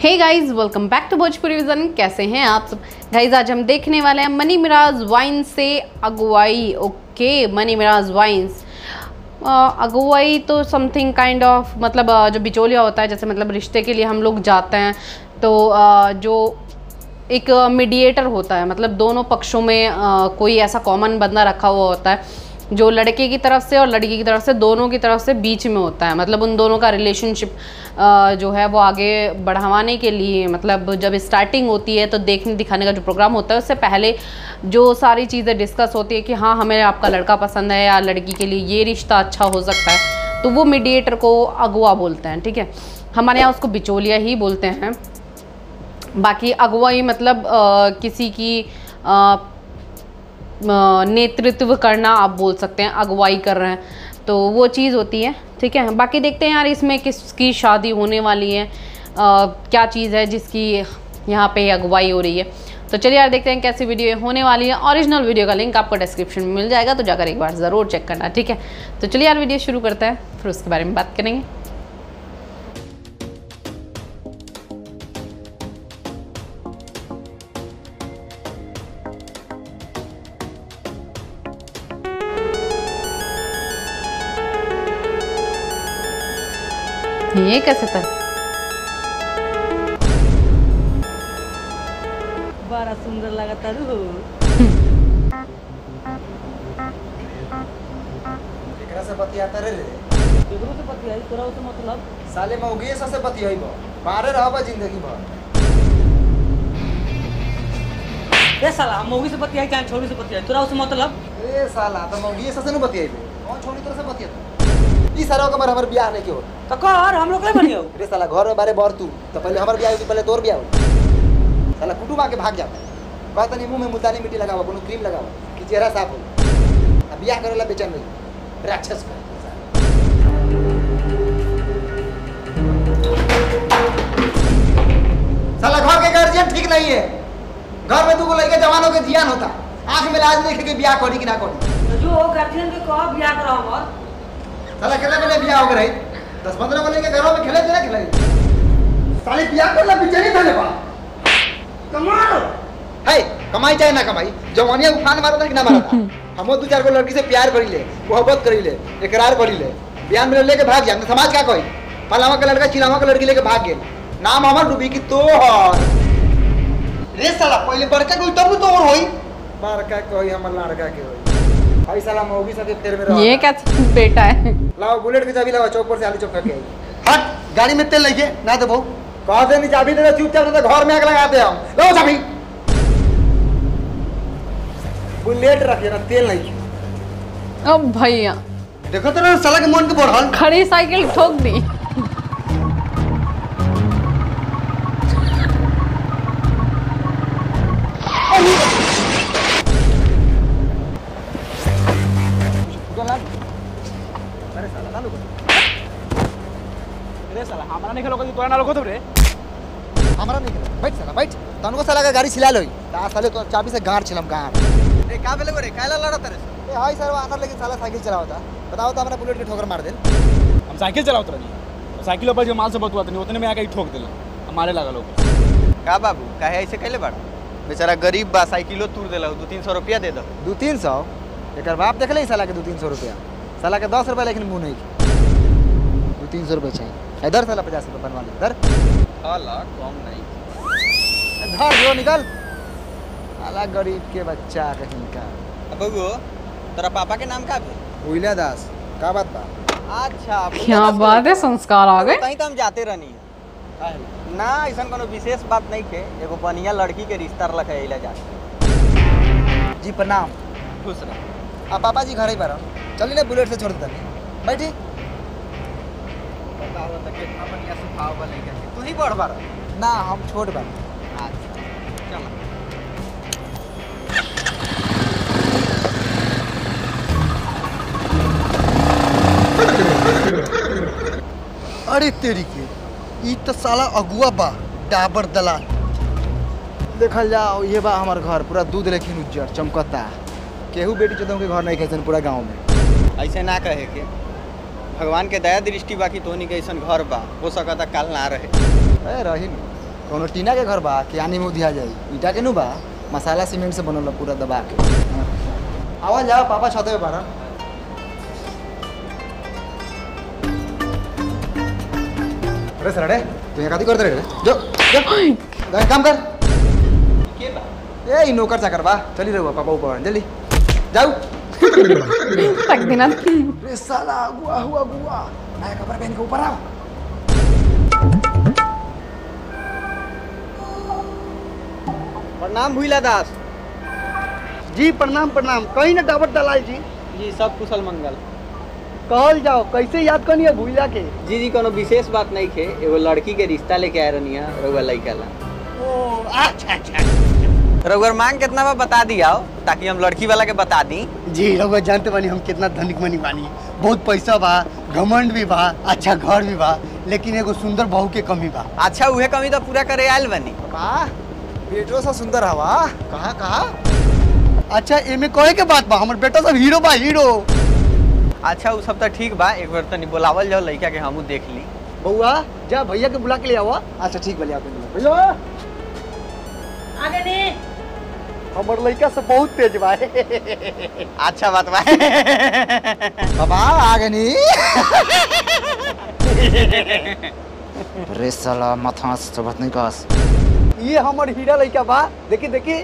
हे guys welcome back to Bhojpuri Vision कैसे हैं आप सब गाइस आज हम देखने वाले हैं मनी मिराज वाइन से अगुवाई ओके मनी मिराज वाइन्स अगुवाई तो समथिंग काइंड ऑफ मतलब अ, जो बिचौलिया होता है जैसे मतलब रिश्ते के लिए हम लोग जाते हैं तो अ, जो एक मीडिएटर होता है मतलब दोनों पक्षों में अ, कोई ऐसा कॉमन बंदा रखा हुआ होता है जो लड़के की तरफ से और लड़की की तरफ से दोनों की तरफ से बीच में होता है मतलब उन दोनों का रिलेशनशिप जो है वो आगे बढ़ावाने के लिए मतलब जब स्टार्टिंग होती है तो देखने दिखाने का जो प्रोग्राम होता है उससे पहले जो सारी चीज़ें डिस्कस होती है कि हाँ हमें आपका लड़का पसंद है या लड़की के लिए ये रिश्ता अच्छा हो सकता है तो वो मीडिएटर को अगुआ बोलते हैं ठीक है हमारे यहाँ उसको बिचौलिया ही बोलते हैं बाकी अगुवाई मतलब अ, किसी की अ, अ, नेतृत्व करना आप बोल सकते हैं अगुवाई कर रहे हैं तो वो चीज़ होती है ठीक है बाकी देखते हैं यार इसमें किसकी शादी होने वाली है अ, क्या चीज़ है जिसकी यहाँ पे अगुवाई हो रही है तो चलिए यार देखते हैं कैसी वीडियो ये होने वाली है ओरिजिनल वीडियो का लिंक आपको डिस्क्रिप्शन में मिल जाएगा तो जाकर एक बार ज़रूर चेक करना ठीक है तो चलिए यार वीडियो शुरू करते हैं फिर उसके बारे में बात करेंगे ये कैसे था बड़ा सुंदर लगता रू एकरा से बतियाता रे रे केकरो से बतियाई तोरा से मतलब साले मौगिए से बतियाइब बाहरे रहबा जिंदगी भर ए साला हम मौगी से बतियाई चाहे छोरी से बतियाई तोरा से मतलब ए साला त मौगिए से न बतियाइबे कौन छोड़ी तोरा से बतियाता ई सारा कमर हमर बियाह नहीं के हो तो कर हम लोग के बनियो रे साला घर में बारे बर तू तो पहले हमर बियाह होई पहले तोर बियाह होई साला कुटुम आके भाग जाता कहता नहीं मुंह में मुल्तानी मिट्टी लगावा कोनो क्रीम लगावा कि चेहरा साफ हो अब बियाह करेला बेचैन नहीं राक्षस का साला घर के गार्जियन ठीक नहीं है घर में दूगो लड़के जवानों के जियान होता आंख में लाज नहीं के बियाह करी कि ना करी तो जो गार्जियन के कह बियाह करा हमर साला खेले खेले बियाह हो गए दस पंद्रह को लेके घरों में खेले थे ना खेले साली बियाह करला पीछे नहीं था बा कमाल है कमाई चाहे ना कमाई जवानिया उफान मारा था कि ना मारा था हमो दो चार को लड़की से प्यार करी ले मोहब्बत करी ले इकरार करी ले बयान में लेके भाग जाए समाज क्या कोई पलावा का लड़का चिलावा का लड़की लेके भाग गेल नाम हमर डूबी की तो रे साला पहले बड़का कोई तब तो और होई बड़का कोई हमर लड़का के होई भाई साला मौगी सके फेर में रहा ये कैसे बेटा है लाओ बुलेट की चाबी लाओ चौक पर से आलू चौक के हट गाड़ी में तेल लेके ना दे बहु कह दे नहीं चाबी दे दे, चुपचाप नहीं तो घर में आग लगाते हम लो चाबी बुलेट रखिए ना तेल नहीं अब भैया देखो तो ना साला के मन के बढ़ल खड़ी साइकिल ठोक दी अरे साला ना लोग रे साला हमारा नहीं खेलो तोरा ना लोगो तो रे हमारा नहीं खेला। बैठ साला बैठ तनको साला का गाड़ी छिला लोई ता साले तो चाबी से गाड़ छिलम गाड़ रे का बेले रे काला लड़त रे ए हाय सर आनर लेकिन साला साइकिल चलावता बताओ तो हमारा बुलेट के ठोकर मार दे हम साइकिल चलावत रही साइकिल पर जो माल से बतुआ तनी उतने में आके ही ठोक देला हमारे लगा लोग का बाबू काहे ऐसे कैले बाड़ बेचारा गरीब बा साइकिलो तूर देला दू तीन सौ रुपया दे दो दू तीन सौ एक बाप देख ले साला के दू तीन सौ रुपया साला के दस रुपया लेकिन मुँह नहीं की। दू तीन सौ रुपया चाहिए इधर साला पचास रुपया बनवा ले इधर हाला कम नहीं धर जो निकल साला गरीब के बच्चा कहीं का अब बबू तेरा पापा के नाम का भी उइला दास का बात बा अच्छा क्या बात है संस्कार आ गए कहीं तो हम जाते रहनी ना ऐसा कोनो विशेष बात नहीं के एगो बढ़िया लड़की के रिश्ता रख है जा जी प्रणाम खुश रह आ पापा जी घर ही पर चलिए ना बुलेट से छोड़ देता बैठी पता हो तो कितना बढ़िया सुभाव बा लइका के तू ही बढ़ बार ना हम छोट बा अच्छा चल अरे तेरी के ई तो साला अगुआ बा डाबर दलाल देखल जाओ ये बा हमार घर पूरा दूध लेकिन उज्जर चमकता केहू बेटी चौदह के घर नहीं कैसन पूरा गांव में ऐसे ना कहे के भगवान के दया दृष्टि बाकी तोनी के ऐसा घर बा हो सकता काल ना रहे ए रही न कोनो टीना के घर बा कि आनी में उधिया जाई ईटा के नु बा मसाला सीमेंट से बनल बा पूरा दबा के आवाज जाओ पापा छते पे बारन अरे सर अरे तू यहाँ काती करते रे जो जो जा काम कर के बा ए ई नौकर चाकर बा चली रहो पापा ऊपर जल्दी जाओ तक दिना रे साला गुआ हुआ गुआ नया कपड़ा पहन के ऊपर आओ प्रणाम भूला दास जी प्रणाम प्रणाम कहीं ना डाबर दलाल जी जी सब कुशल मंगल कहल जाओ कैसे याद करनी है भूला के जी जी कोनो विशेष बात नहीं खे एगो लड़की के रिश्ता लेके आए रहनी है रउआ लड़का ला ओ अच्छा अच्छा रउआ मांग कितना बा बता दिया ताकि हम लड़की वाला के बता दी जी रउआ जानते बानी हम कितना धनिक मनी बानी बहुत पैसा बा घमंड भी बा अच्छा घर भी बा लेकिन एगो सुंदर बहू के कमी बा अच्छा उहे कमी तो पूरा करे आयल बनी वाह बेटो सा सुंदर हवा कहाँ कहाँ अच्छा एमे कहे के बात बा हमर बेटा सब हीरो बा हीरो अच्छा उ सब तो ठीक बा एक बार तनी बुलावल जाओ लड़का के हमू देख ली बउआ जा भैया के बुला के ले आवा अच्छा ठीक बोलिए आप भैया हमर लड़का सब बहुत तेज बा अच्छा बात बा बाबा आ गए नी रे साला माथा से बात नहीं कस ये हमर हीरा लड़का बा देखी देखी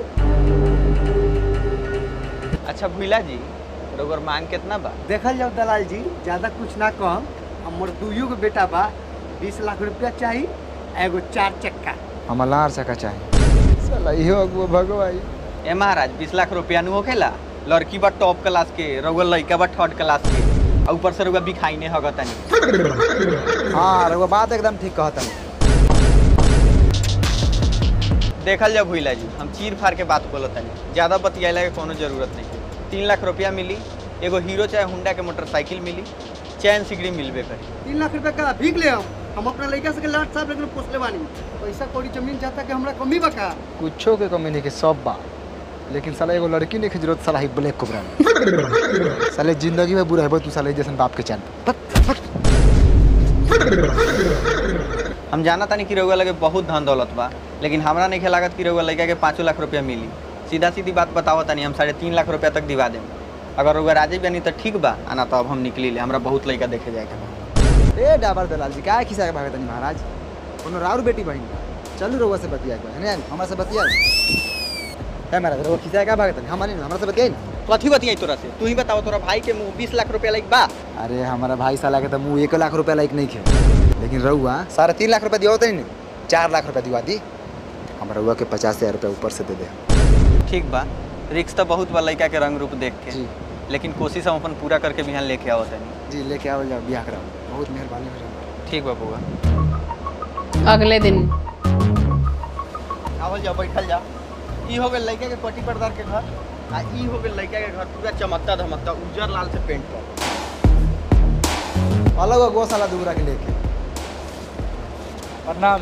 अच्छा भूला जी रउआ मांग कितना बा देखल जाओ दलाल जी ज्यादा कुछ ना कम हमर दुइयो के बेटा बा बीस लाख रुपया चाहिए एगो चार चक्का हम लार सका चाहिए साला इहो अगुआ भगवाई ए महाराज बीस लाख रुपया नु होखेला लड़की बा टॉप क्लास के रउआ लड़का बा थर्ड क्लास के आ ऊपर से रउआ बिखाई ने हगतनी हाँ रघुआ बात एकदम ठीक कहता देखल जाओ भूला जी हम चीर फाड़ के बात बोलत तनी ज्यादा बतियाला के कोनो जरूरत नहीं है तीन लाख रुपया मिली एगो हीरो चाहे हुंडा के मोटरसाइकिल मिली चैन सिगड़ी मिलबे करी तीन लाख रुपया का भीग ले हम हम अपना लड़का से के लाट साहब लेकिन पोसले बानी पैसा कौड़ी जमीन जाता कि हमरा कमी बा का कुछो के कमी नहीं के सब बा लेकिन साला एगो लड़की नहीं के जरूरत साला ही ब्लैक कोबरा में साले जिंदगी में बुरा है तू साले जैसन बाप के चैन हम जाना तानी कि रउआ लगे बहुत धन दौलत बा लेकिन हमरा नहीं लागत कि रउआ लड़का के पाँचों लाख रुपया मिली सीधा सीधी बात बताओ तानी हम साढ़े तीन लाख रुपया तक दिवा देम अगर रउआ राजी बनी तो ठीक बा आना तो अब हम निकली ले हमरा बहुत लड़का देखे जाए के बा ए डाबर दलाल जी काय खिसा के भागत नहीं महाराज कोनो राउर बेटी बहन चलू रउआ से बतिया के है ना हमरा से बतिया है महाराज रउआ खिसा का भागत नहीं हमारे हमरा से बतियाई ना कथी बतियाई तोरा से तू ही बताओ तोरा भाई के मुँह बीस लाख रुपया लाइक बा अरे हमारा भाई साला के तो मुँह एक लाख रुपया लायक नहीं खे लेकिन रउआ साढ़े तीन लाख रुपया दिया होता नहीं चार लाख रुपया दिवा दी हम रउआ के पचास हजार रुपया ऊपर से दे दे ठीक बा रिक्स तो बहुत बा लड़का के रंग रूप देख के जी लेकिन कोशिश हम अपन पूरा करके बिहान लेके आओ तनी जी लेके आओ जाओ बियाह कराओ बहुत मेहरबानी हो जाए ठीक बा बुआ अगले दिन आवल जाओ बैठल जा ई हो गेल लड़का के पट्टी पर्दार के घर आ ई हो गेल लड़का के घर पूरा चमकता धमकता उज्जर लाल से पेंट कर अलग गो साला दूसरा के लेके प्रणाम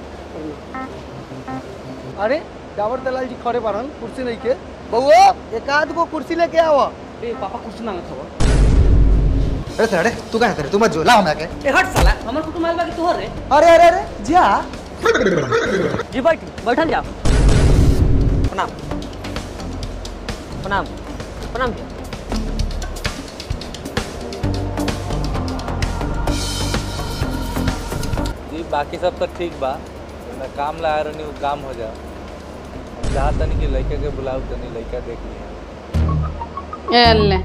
अरे डाबर दलाल जी खड़े बारन कुर्सी नहीं के बउआ एक आध गो कुर्सी लेके आवा ए पापा कुछ ना खबर अरे सर अरे तू कहाँ तेरे तू मत जो ला हमरा के ए हट साला हमर कुटुम आइल बा कि तोहर रे अरे अरे अरे जा जी बैठ बैठल जा प्रणाम प्रणाम प्रणाम भैया जी बाकी सब तो ठीक बा मैं काम ला रहनी वो काम हो जा हम चाहत तनी कि लड़का के बुलाऊ तनी लड़का देख लिया एले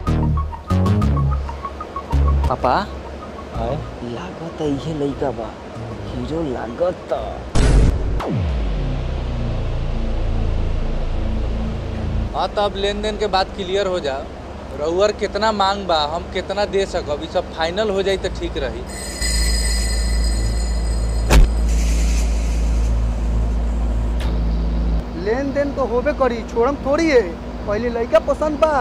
पापा आए लागत इहे लइका बा हीरो लागत हाँ तो अब लेन देन के बात क्लियर हो जा रउअर कितना मांग बा हम कितना दे सकब ई सब फाइनल हो जाई तो ठीक रही लेन देन तो होबे करी छोड़म थोड़ी है पहले लड़का पसंद बा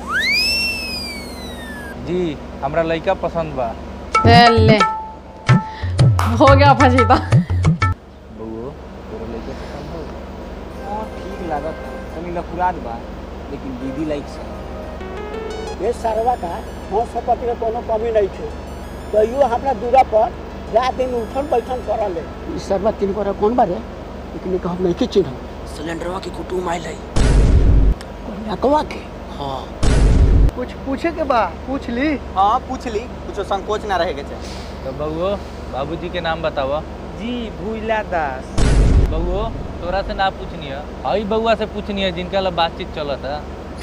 जी हमरा लड़का पसंद बा एले हो गया फजीता बउओ तोरा लड़का पसंद हो हां ठीक लागत तनी लफुरात बा लेकिन दीदी लाइक से ये सरवा का हम संपत्ति के कोनो कमी नहीं थे तैयो हमरा दूरा पर रात दिन उठन बैठन करल है ई सरवा तीन पर कौन बारे लेकिन एक हम नहीं चिन्ह सिलेंडरवा के कुटुम आइल है कन्याकवा के हाँ कुछ पूछे के बा पूछ ली हाँ पूछ ली कुछ संकोच ना रहे के चाहे तो बउओ बाबूजी के नाम बतावा जी भूला दास बउओ तोरा से ना पूछनी है हई बउआ से पूछनी है जिनका ला बातचीत चलत है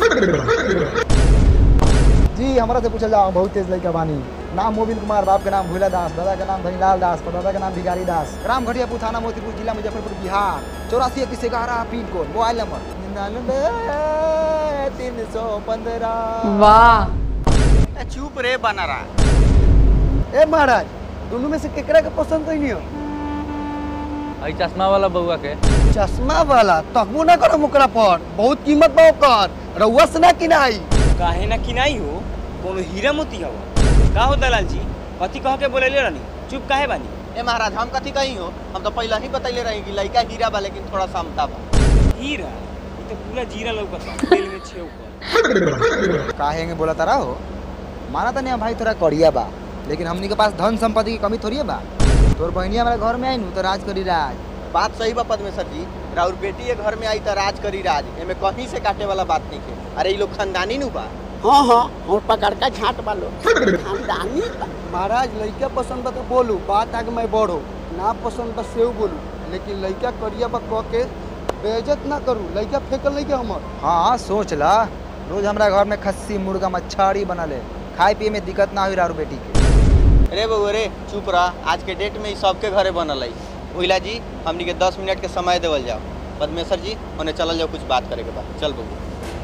जी हमारा से पूछल जाओ बहुत तेज लड़का बानी नाम मोबिल कुमार बाप के नाम भूला दास दादा के नाम धनीलाल दास परदादा के नाम भिखारी दास राम घटिया थाना मोतीपुर जिला मुजफ्फरपुर बिहार चौरासी इक्कीस ग्यारह पिन कोड मोबाइल नंबर निन्यानवे तीन सौ पंद्रह वाह ए, चुप रे बना रहा ए महाराज दोनों में से केकरा के पसंद नहीं हो हई चश्मा वाला बउआ के चश्मा वाला तकबो ना करो ओकरा पर बहुत कीमत बा ओकर रउआ से ना किनाई काहे ना किनाई हो कोनो हीरा मोती हवा का हो दलाल जी कथी कह के बोलेले रानी चुप काहे बानी ए महाराज हम कथी कही हो हम तो पहले ही बतैले रही कि लड़का हीरा बा लेकिन थोड़ा समता बा हीरा ये तो पूरा जीरा लौकत बा तेल में छेव कर काहे बोला तारा हो माना था नहीं भाई तोरा करिया बा लेकिन हमनी के पास धन संपत्ति की कमी थोड़ी है बा तोर बहनिया हमारे घर में आई नु तो राज करी राज बात सही बा पद्मेश्वर जी राउर बेटी के घर में आई तो राज करी राज एमे कहीं से काटे वाला बात नहीं है अरे ये लोग खानदानी नु बा हाँ हाँ और पकड़ का झाट वालो खानदानी बा। महाराज लड़का पसंद बा तो बोलू बात आगे मैं बढ़ो ना पसंद बा सेव बोलू लेकिन लड़का करिया बा कह के बेइज्जत ना करू लड़का फेंकल नहीं के हमर हाँ सोच ला रोज हमारा घर में खस्सी मुर्गा मच्छाड़ी बनल है खाए पिए में दिक्कत ना हुई रारू बेटी के रे बउआ रे चुप रह आज के डेट में ई सबके घरे बनल है ओहिला जी हमनी के दस मिनट के समय देवल जाओ पद्मेश्वर जी उन्हें चलल जाओ कुछ बात करे के बाद चल बबू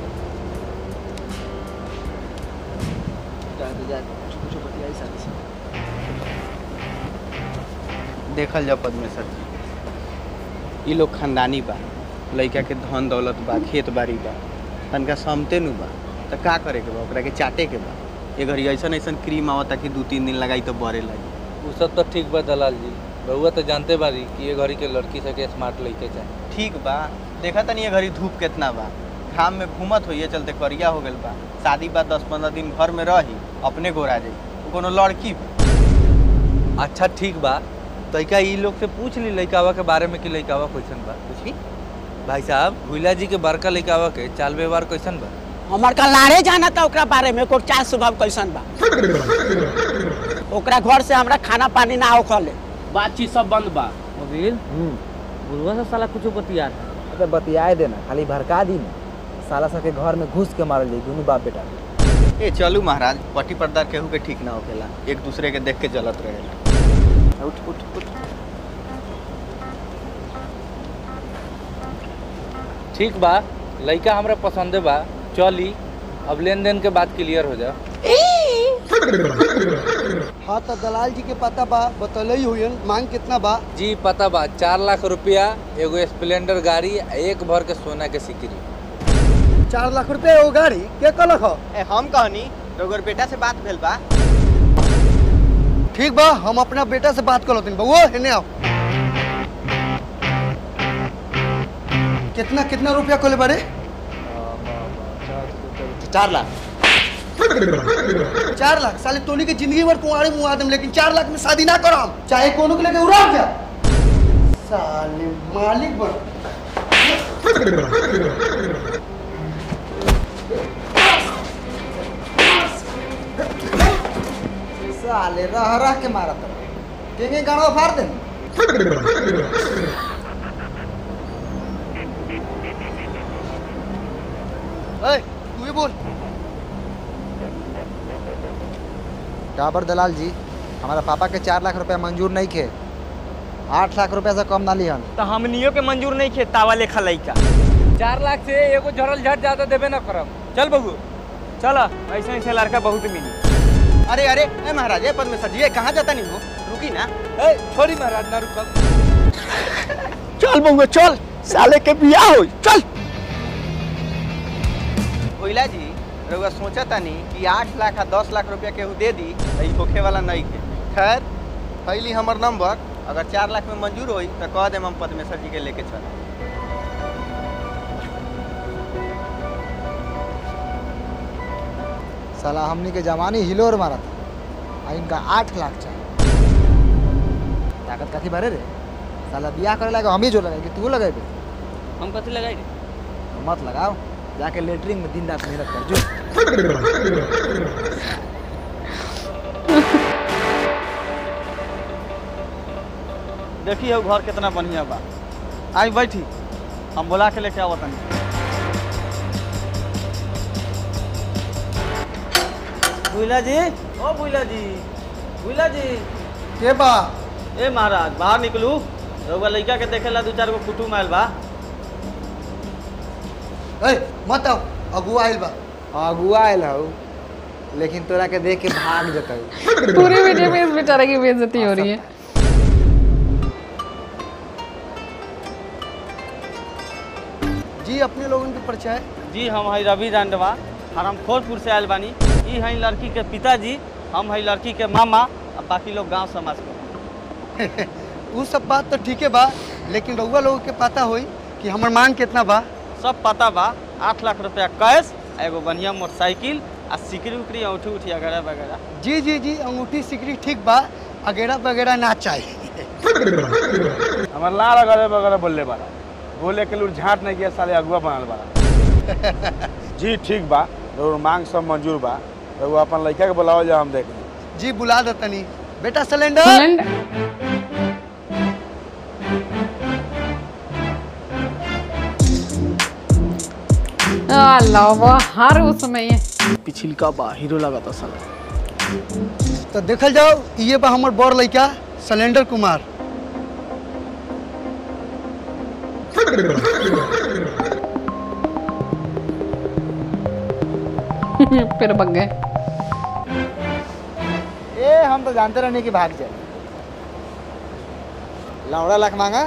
देखल जाओ पद्मेश्वर जी ई लोग खानदानी बा लड़का के धन दौलत बा खेत बाड़ी बा तनका समते नु बा तो का करे के बा ओकरा के चाटे के बा ये घड़ी ऐसन ऐसन क्रीम आवता कि दू तीन दिन लगाई तो बड़े लगी उ सब तो ठीक बा दलाल जी बउआ तो जानते बारी कि ये घड़ी के लड़की सके स्मार्ट लड़के चाहे ठीक बा देखा तनी ये घड़ी धूप कितना बा घाम में घूमत होइए चलते करिया हो गइल बा शादी बा दस पंद्रह दिन घर में रही अपने गोरा जाई उ कोनो लड़की बा अच्छा ठीक बा तैका ई लोग से पूछ ली लड़कावा के बारे में कि लड़कावा कैसन बा पूछी भाई साहब भूला जी के बड़का लड़कावा के चाल व्यवहार कैसन बा हमार का लाड़े जाना था ओकरा बारे में ओकर चाल स्वभाव कैसन बा ओकरा घर से हमरा खाना पानी ना होखले बातचीत सब बंद बा मोबिल बुढ़वा से साला कुछ बतिया अबे बतियाए देना खाली भड़का दी ना साला सबके घर में घुस के मारल जाई दोनों बाप बेटा ए चलू महाराज पट्टी पर्दा केहू के ठीक ना होखेला एक दूसरे के देख के जलत रहेला उठ उठ उठ ठीक बा लड़का हमरा पसंदे बा चली अब लेन देन के बात क्लियर हो जाओ हाँ तो दलाल जी के पता बा बतल ही हुई मांग कितना बा जी पता बा चार लाख रुपया एगो स्प्लेंडर गाड़ी आ एक भर के सोना के सिकरी चार लाख रुपया एगो गाड़ी के कहलक ह ए हम कहनी रघुवर बेटा से बात भेल बा ठीक बा हम अपना बेटा से बात कर लेते बउआ हेने आओ कितना कितना रुपया कोले बारे चार लाख चार लाख साले तोनी के जिंदगी भर कुंवारे मुआ देम लेकिन चार लाख में शादी ना करम चाहे कोनो के लेके उड़ा क्या साले मालिक बन साले रह रह के मारा था के के गाड़ो फाड़ दे ए तू ही बोल डाबर दलाल जी हमारा पापा के चार लाख रुपया मंजूर नहीं खे आठ लाख रुपया से कम ना लिहन तो हमनियों के मंजूर नहीं खे तावा लेखा लइका चार लाख से एगो झरल झट ज्यादा देबे ना करब चल बबू चल ऐसे ऐसे लड़का बहुत मिली अरे अरे ए महाराज ए पद्मेश्वर जी ए कहाँ जाता नहीं हो रुकी ना ए छोड़ी महाराज ना रुकब चल बउआ चल साले के बियाह हो चल ओइला जी रउआ सोचा तानी कि आठ लाख आ दस लाख रुपया केहू दे दी तो ई होखे वाला नहीं के खैर पहली हमर नंबर अगर चार लाख में मंजूर होई तो कह देम हम पद्मेश्वर जी के लेके चल साला हमनी के जवानी हिलोर मारा था आ इनका आठ लाख चाहिए ताकत काथी भरे रे साला बियाह करे लगा हम ही जो लगाएंगे तू लगाएबे हम कथी लगाई रे मत लगाओ जाके लेटरिन में दिन रात मेहनत कर जो देखिए वो घर कितना बढ़िया बा आई बैठी हम बोला के लेके आवत तनी बुइला जी ओ बुइला जी बुइला जी के बा ए महाराज बाहर निकलू रउआ लइका के देखेला दू चार गो कुटुम आयल बा ए मत आओ अगुआ आइल बा अगुआ आयल हौ लेकिन तोरा के देख के भाग जतौ पूरे वीडियो में इस बेचारे की बेइज्जती हो रही है जी अपने लोगों के परिचय जी हम हई रवि रांडवा हरमखोरपुर से आयल बानी ई हई लड़की के पिताजी हम हई लड़की के मामा और बाकी लोग गांव समाज के उ सब बात तो ठीके बा लेकिन रउआ लोगों के पता होई कि हमर मांग कितना बा सब पता बा आठ लाख रुपया कैश आ एगो बढ़िया मोटरसाइकिल आ सिकरी उकरी औठी उठी वगैरह वगैरह जी जी जी अंगूठी सिकरी ठीक बा अगेरा वगैरह ना चाहिए हमार लाल अगले बगले बोलले बारा बोले के लूर झाट नहीं किया साले अगुआ बनल बारा जी ठीक बा और मांग सब मंजूर बा तो वो अपन लड़का के बुलाओ जा हम देख ली जी बुला दे तनी बेटा सिलेंडर सिलेंडर अलावा हर उसमें ये पिछिलका बा हीरो लगा था साला तो देखल जाओ ये बा हमर बड़ लड़का सिलेंडर कुमार फिर बग गए ए हम तो जानते रहने की भाग जाए लौड़ा लाख मांगा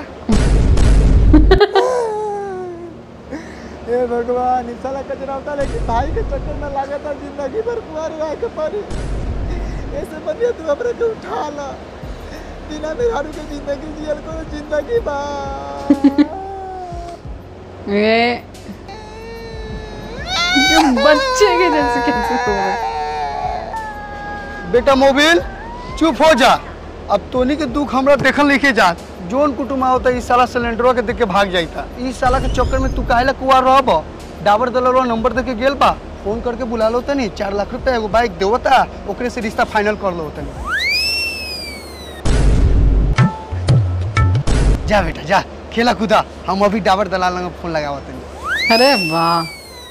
हे भगवान इस साला कचरा होता लेकिन भाई के चक्कर में लगा था जिंदगी भर कुआर रह के पड़ी ऐसे बनिए तू अपने के उठा ला बिना मेहरारू के जिंदगी जियल को जिंदगी बा ये ये बच्चे के जैसे कैसे हो रहे बेटा मोबिल चुप हो जा अब तोनी के दुख हमरा देखल नहीं के जात जोन कुटुम आवता इस साला सिलेंडरवा के देख के भाग जाइता इस साला के चक्कर में तू काहेला कुआर रहब डाबर दलरवा नंबर दे के गेल बा फोन करके बुला लो तनी चार लाख रुपया एगो बाइक देवता ओकरे से रिश्ता फाइनल कर लो तनी जा बेटा जा खेला कूदा हम अभी डाबर दलाल लंग फोन लगावा तनी अरे वाह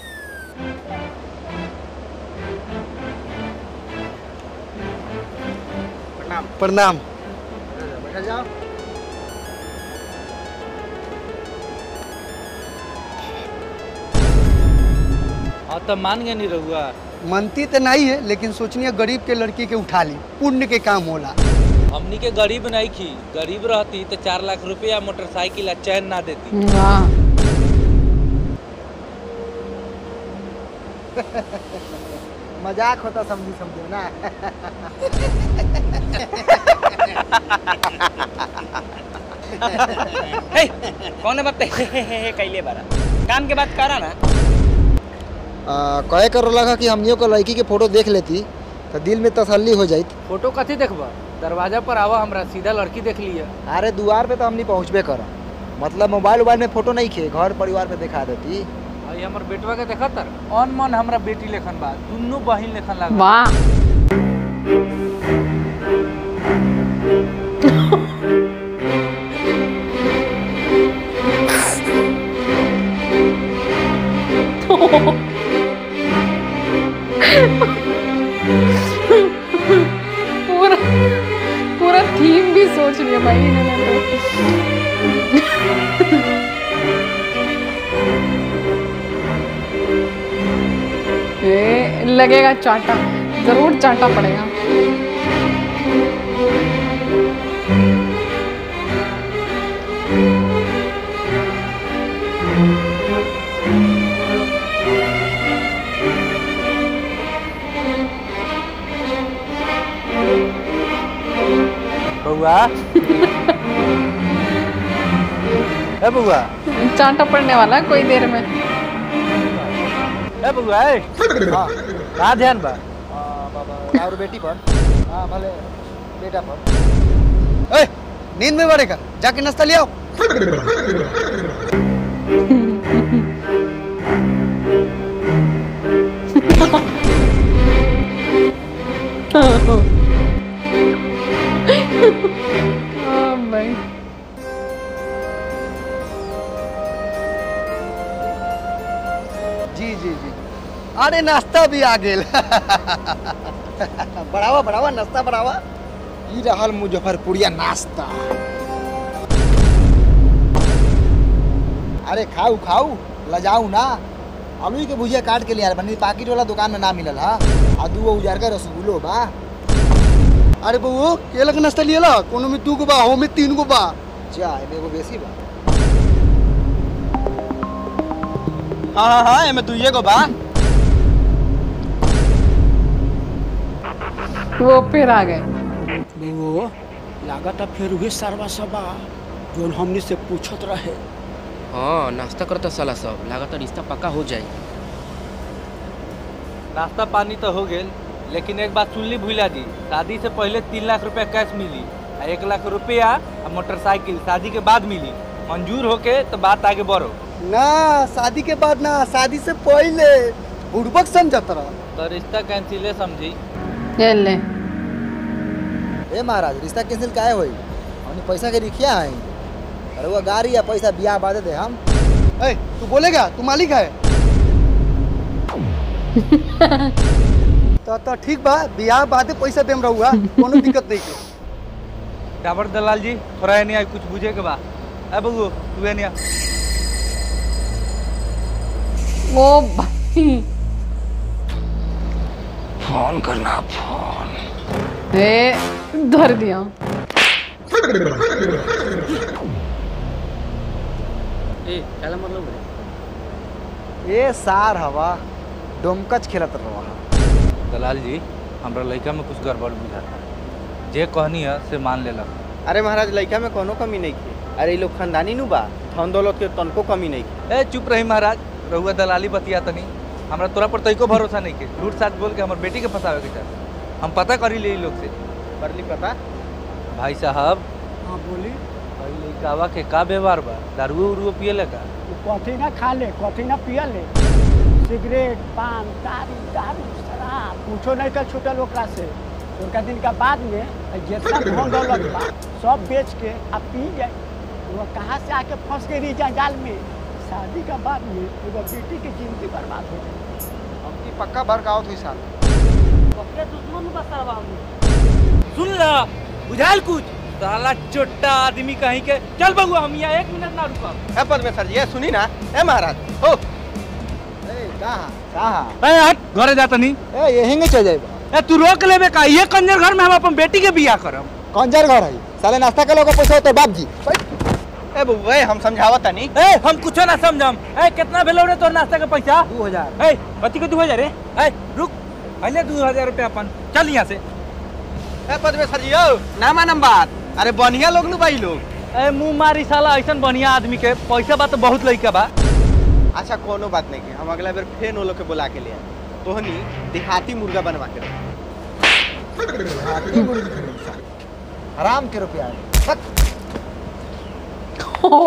प्रणाम हाँ तो मान गए नहीं रहुआ मनती तो नहीं है लेकिन सोचनी है गरीब के लड़की के उठा ली पुण्य के काम होला हमनी के गरीब नहीं थी गरीब रहती तो चार लाख रुपया मोटरसाइकिल आ चैन ना देती वाह मजाक होता समझी समझो ना हे कौन बात पे हे हे हे हे कैले बारा काम के बात करा ना आ, कहे कर लगा कि हमनियों को लड़की के फोटो देख लेती तो दिल में तसल्ली हो जाती फोटो कथी देखबा दरवाजा पर आवा हमरा सीधा लड़की देख लिया अरे दुआर पे तो हमनी पहुँचबे कर मतलब मोबाइल उबाइल में फोटो नहीं खे घर परिवार पे दिखा देती आई हमर बेटवा के देखा तर ऑन मन हमरा बेटी लेखन बा दुन्नु बहिन लेखन लागा वाह पूरा पूरा थीम भी सोच लिया भाई इन्होंने तो ये लगेगा चाटा जरूर चाटा पड़ेगा बउआ ए बउआ चाटा पड़ने वाला है कोई देर में ए बउआ ए हाँ का ध्यान बा हाँ, बाबा और बेटी पर हाँ भले बेटा पर ए नींद में बढ़ेगा जाके नाश्ता ले आओ हाँ भाई जी जी जी अरे नाश्ता भी आ गेल बढ़ावा बढ़ावा नाश्ता बढ़ावा ई रहल मुजफ्फरपुरिया नाश्ता अरे खाऊ खाऊ लजाऊ ना आलू के भुजिया काट के लिया बनी पाकिट वाला दुकान में ना मिलल हा आ दू उजार का रसगुल्लो बा अरे बउओ केला के नाश्ता लियला कोनो में दू गो बा हो में तीन गो बा जा एमे एगो बेसी बा हाँ हाँ हाँ एमे दुइये गो बा वो फिर आ गए वो लागत है फिर वही सरवा सबा जोन हमने से पूछत रहे हाँ नाश्ता करता साला सब लागत रिश्ता पक्का हो जाए नाश्ता पानी तो हो गेल लेकिन एक बात सुन ली भूला जी शादी से पहले तीन लाख रुपया कैश मिली आ एक लाख रुपया आ मोटरसाइकिल शादी के बाद मिली मंजूर होके तो बात आगे बढ़ो ना शादी के बाद ना शादी से पहले बुड़बक समझत रहा तो रिश्ता कैंसिले समझी ले ले ए महाराज रिश्ता कैंसिल काहे होई हमने पैसा के रिखिया है अरे वो गाड़ी या पैसा बियाह बाद दे हम ए तू बोलेगा तू मालिक है तो तो ठीक बा बियाह बादे पैसा देम रहुआ कोनो दिक्कत नहीं के डाबर दलाल जी थोड़ा नहीं आई कुछ बुझे के बा ए बबू तू नहीं आ ओ भाई फोन करना फोन ए धर दिया ए क्या मतलब है ए सार हवा डोमकच खेलत रहा दलाल जी हमरा लड़का में कुछ गड़बड़ बुझाता जे कहनी है से मान लेला अरे महाराज लड़का में कोनो कमी नहीं की अरे ये लोग खानदानी नु बा धन दौलत के तनको कमी नहीं की ए चुप रही महाराज रहुआ दलाली बतिया तनी हमरा तोरा पर तइको भरोसा नहीं के झूठ साच बोल के हमर बेटी के फंसावे के चाह हम पता करी ले इ लोग से कर ली पता भाई साहब हाँ बोली भाई लड़कावा के का व्यवहार बा दारू उरू पिए लगा वो कॉफी ना खा ले कॉफी ना पिया ले सिगरेट पान तारी दारू शराब कुछो नहीं कर छूटल ओकरा से उनका दिन का बाद में जितना धन दौलत बा सब बेच के अब पी जाए वो कहाँ से आके फंस गई रही जंजाल में शादी का बाद में एगो बेटी की जिंदगी बर्बाद हो गई हमकी पक्का भड़कावत हुई साल अपने दुश्मन बसरवा सुन ला बुझाल कुछ साला चोट्टा आदमी कहीं के चल बबुआ हम यहाँ एक मिनट ना रुका ए परमेश्वर जी ए सुनी ना ए महाराज हो ए कहां कहां ए हट घरे जाता नहीं ए यहीं के चल जाइबा ए तू रोक लेबे का ये कंजर घर में हम अपन बेटी के बियाह करब कंजर घर है साले नाश्ता के लोग पैसा होते बाप जी ए बउआ हम समझावत तनी ए हम कुछो ना समझम ए कितना भेलो रे तोर नाश्ता के पैसा दू हजार ए पति के दू हजार रे ए रुक पहले दू हजार रुपया अपन चल यहाँ से ए परमेश्वर जी ओ ना मानम बात अरे बढ़िया लोग नु भाई लोग ए मुंह मारी साला ऐसा बढ़िया आदमी के पैसा बा तो बहुत लइका बा अच्छा कोनो बात नहीं की हम अगला बेर फेन वो लोग के बुला के ले आए तोहनी देहाती मुर्गा बनवा के रख हाथी मुर्गी खरीद साले। हराम के रुपया है। हट। ओ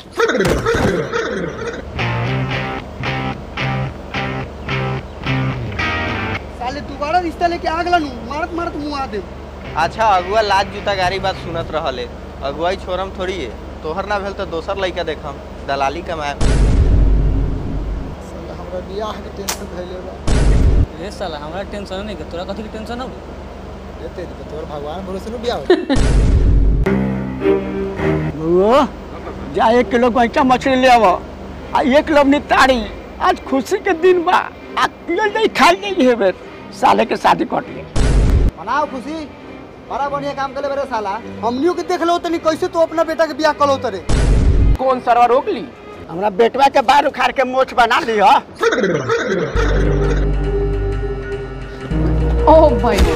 साले दोबारा रिश्ता लेके आ गला नु मारत मारत मुंह आ दे अच्छा अगुआ लाज जूता गारी बात सुनत रहले अगुआई छोरम थोड़ी है तोहर ना भेल तो दोसर लइका देखम दलाली कमाए साले हमरा बियाह के टेंशन भइले बा ए साला हमरा टेंशन नहीं के तोरा कथी के टेंशन हो देते तो तोर भगवान भरोसे नु बियाह हो वो जा एक किलो गोइठा मछली ले आवो आ एक किलो नितारी आज खुशी के दिन बा आ पियल नहीं खाई नहीं हेबे साले के शादी कट ले मनाओ खुशी बड़ा बढ़िया काम करे बरे साला हमनियों के देख लो तनी कैसे तू अपना बेटा के बियाह कलो तरे कौन सरवा रोक ली हमरा बेटवा के बाल उखाड़ के मोछ बना ली हा ओ भाई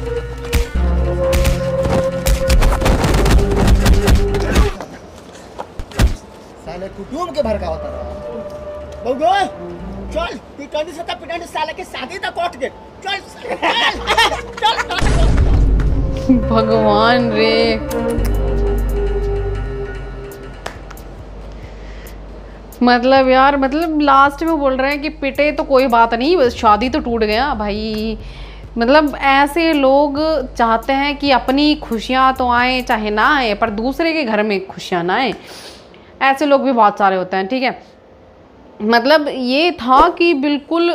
साले कुटुम के भड़कावता रहा बउगो चल पिटनी से तो पिटनी साले के शादी तो कट गए चल चल चल भगवान रे मतलब यार मतलब लास्ट में बोल रहे हैं कि पिटे तो कोई बात नहीं बस शादी तो टूट गया भाई मतलब ऐसे लोग चाहते हैं कि अपनी खुशियाँ तो आए चाहे ना आए पर दूसरे के घर में खुशियाँ ना आए ऐसे लोग भी बहुत सारे होते हैं ठीक है मतलब ये था कि बिल्कुल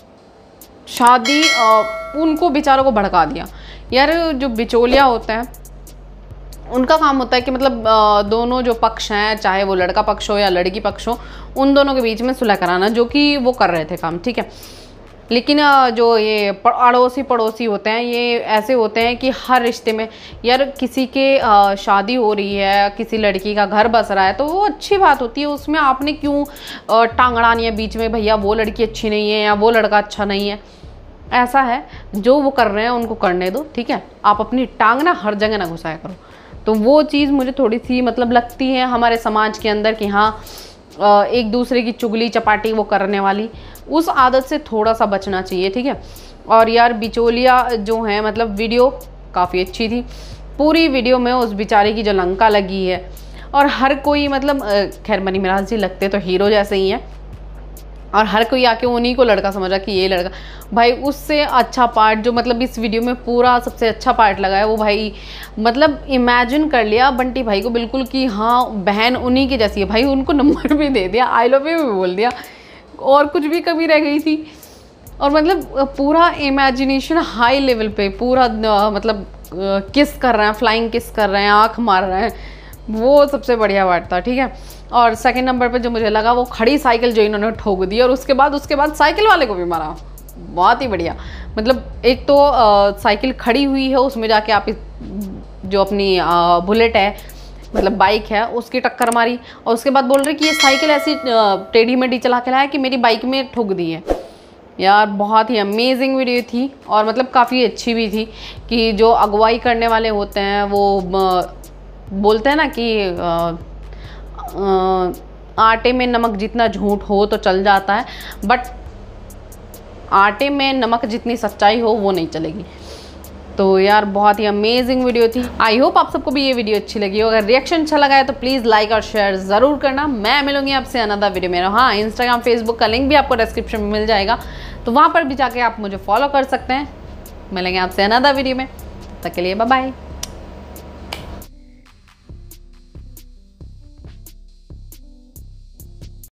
शादी अ, उनको बेचारों को भड़का दिया यार जो बिचौलिया होते हैं उनका काम होता है कि मतलब अ, दोनों जो पक्ष हैं चाहे वो लड़का पक्ष हो या लड़की पक्ष हो उन दोनों के बीच में सुलह कराना जो कि वो कर रहे थे काम ठीक है लेकिन अ, जो ये प- अड़ोसी पड़ोसी होते हैं ये ऐसे होते हैं कि हर रिश्ते में यार किसी के अ, शादी हो रही है किसी लड़की का घर बस रहा है तो वो अच्छी बात होती है उसमें आपने क्यों अ, टांग अड़ानी है बीच में भैया वो लड़की अच्छी नहीं है या वो लड़का अच्छा नहीं है ऐसा है जो वो कर रहे हैं उनको करने दो ठीक है आप अपनी टांग ना हर जगह ना घुसाया करो तो वो चीज़ मुझे थोड़ी सी मतलब लगती है हमारे समाज के अंदर कि हाँ अ, एक दूसरे की चुगली चपाटी वो करने वाली उस आदत से थोड़ा सा बचना चाहिए ठीक है और यार बिचौलिया जो है मतलब वीडियो काफ़ी अच्छी थी पूरी वीडियो में उस बेचारे की जो लंका लगी है और हर कोई मतलब अ, खैर मनी मिराज जी लगते तो हीरो जैसे ही हैं और हर कोई आके उन्हीं को लड़का समझा कि ये लड़का भाई उससे अच्छा पार्ट जो मतलब इस वीडियो में पूरा सबसे अच्छा पार्ट लगा है वो भाई मतलब इमेजिन कर लिया बंटी भाई को बिल्कुल कि हाँ बहन उन्हीं की जैसी है भाई उनको नंबर भी दे दिया आई लव यू भी बोल दिया और कुछ भी कमी रह गई थी और मतलब पूरा इमेजिनेशन हाई लेवल पे पूरा अ, मतलब किस कर रहे हैं फ्लाइंग किस कर रहे हैं आँख मार रहे हैं वो सबसे बढ़िया पार्ट था ठीक है और सेकंड नंबर पे जो मुझे लगा वो खड़ी साइकिल जो इन्होंने ठोक दी और उसके बाद उसके बाद साइकिल वाले को भी मारा बहुत ही बढ़िया मतलब एक तो अ, साइकिल खड़ी हुई है उसमें जाके आप इस- जो अपनी अ, बुलेट है मतलब बाइक है उसकी टक्कर मारी और उसके बाद बोल रहे कि ये साइकिल ऐसी अ, टेढ़ी मेढ़ी चला के लाया कि मेरी बाइक में ठुक दी है यार बहुत ही अमेजिंग वीडियो थी और मतलब काफ़ी अच्छी भी थी कि जो अगुवाई करने वाले होते हैं वो अ, बोलते हैं ना कि अ, अ, आटे में नमक जितना झूठ हो तो चल जाता है बट आटे में नमक जितनी सच्चाई हो वो नहीं चलेगी तो यार बहुत ही अमेजिंग वीडियो थी आई होप आप सबको भी ये वीडियो अच्छी लगी हो अगर रिएक्शन अच्छा लगा है तो प्लीज़ लाइक और शेयर ज़रूर करना मैं मिलूंगी आपसे अनदर वीडियो में हाँ इंस्टाग्राम फेसबुक का लिंक भी आपको डिस्क्रिप्शन में मिल जाएगा तो वहाँ पर भी जाके आप मुझे फॉलो कर सकते हैं मिलेंगे आपसे अनदर वीडियो में तब तक के लिए बाय बाय